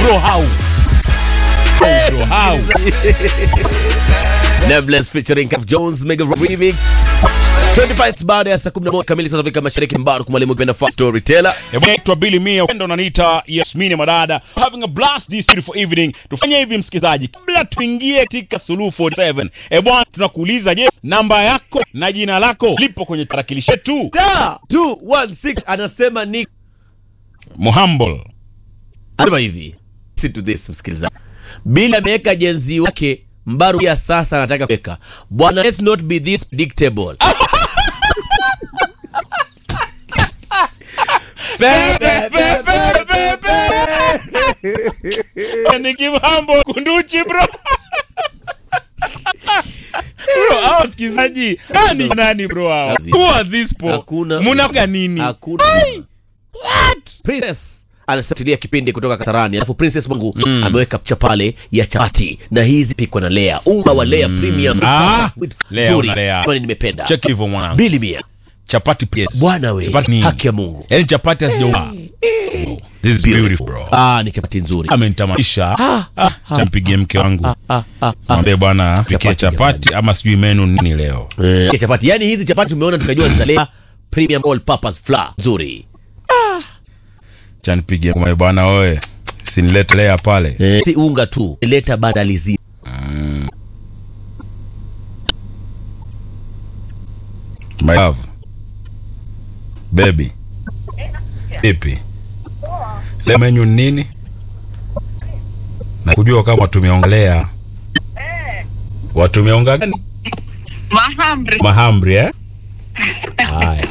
bro how bro how Nameless featuring Kaf Jones Mega Remix 25 baada ya saa 11 kamili sasa Afrika Mashariki Mbaruku mwalimu kipenda fast storyteller Naitwa Billy Mia, ndo unaniita Yasmini Madada. Having a blast this beautiful evening. Tufanye hivi msikizaji, kabla tuingie katika Suluhu 47. Eh bwana, tunakuuliza je, namba yako na jina lako lipo kwenye tarakilishi yetu? Star 216 anasema ni Muhumble. Anasema hivi. Listen to this msikilizaji. Billy ameweka jenzi wake Mbaru ya sasa anataka kuweka. Bwana let's not be this predictable. Pepe, pepe, Ni Kimhambo kunduchi bro. Bro, hao wasikilizaji, nani nani bro hao? Who are these po? Hakuna. Munaga nini? Hakuna. Princess anafuatilia kipindi kutoka Kasarani, alafu Princess Mungu ameweka picha pale ya chapati na hizi pikwa na Lea, unga wa Lea premium Ah, Lea nzuri, una Lea. kwani nimependa Check hivyo mwanangu. bili mia Chapati PS. bwana we, Chapati ni haki ya Mungu. Yaani chapati hazijauka. This is beautiful bro. Ah, ni chapati nzuri. amenitamanisha champigie mke wangu mwambie bwana pikie Chapati chapati ama sijui menu nini leo Eh, chapati yani hizi chapati tumeona tukajua ni za Lea premium all purpose flour nzuri. chanipigie mwambie bwana oe sinilete lea pale Eh, si unga tu, leta bandalizi. my love baby vipi leo menu ni nini na kujua kama tumeongelea watumeonga gani Mahamri. mahamri eh haya